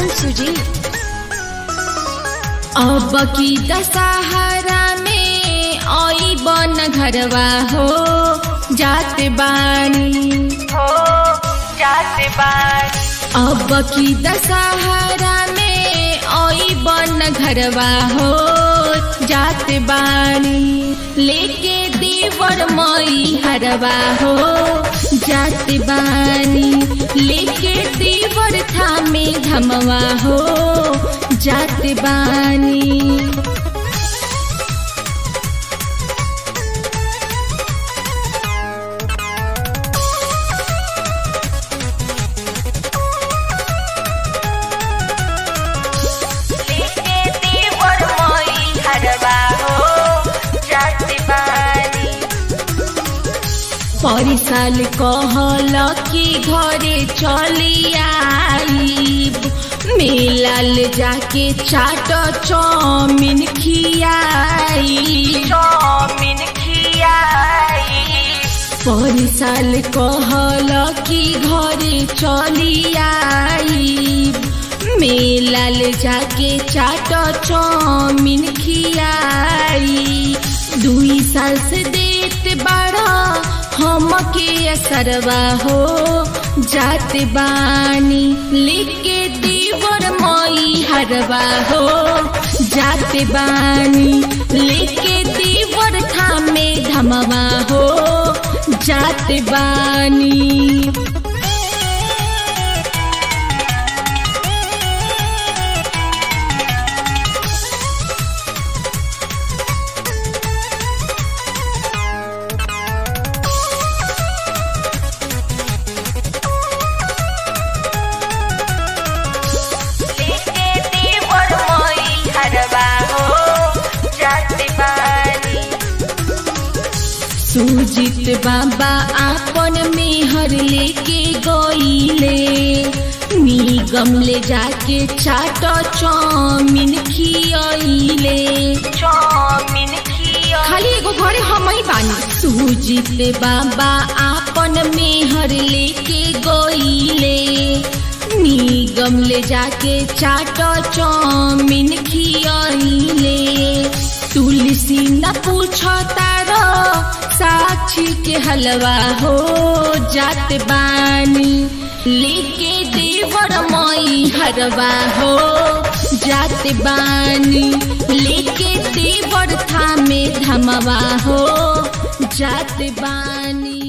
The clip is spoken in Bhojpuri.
सुजी अब की दशहरा में आई बन घरवा हो जात बानी हो जाते बार अब की दशहरा में आई बन घरवा हो जात बानी लेके देवर मई हरवा हो जात बानी लेके देवर थामे धमवा हो जात बानी लेके देवर मई हरवा हो जाते बारी परिसाल कहल कि घरे चली आईब मेलाल जाके चाट चौमिन खियाई चौमिन खियाई परिसाल कहल कि घरे चली आईब मेलाल जाके चाट चौमिन खियाई दुई साल से देत बाड़ा हमके असरवा हो जात बानी लेके देवर मई हरवा हो जात बानी लेके देवर थामे धमवा हो जात बानी लेके देवर मई हरवा हो जाते बारी सुजित बाबा आपन मेहर लेके गईले निगम ले जाके चाट चौमिन खियले चौमिन खिया खाली एगो घरे हम ही बानी सुजित बाबा आपन मेहर लेके गईले निगम ले जाके चाट चौमिन खियले तुलसी न पूछ तारो साक्षी के हलवा हो जात बानी लेके देवर मई हरवा हो जात बानी लेके देवर थामे धमवा हो जात बानी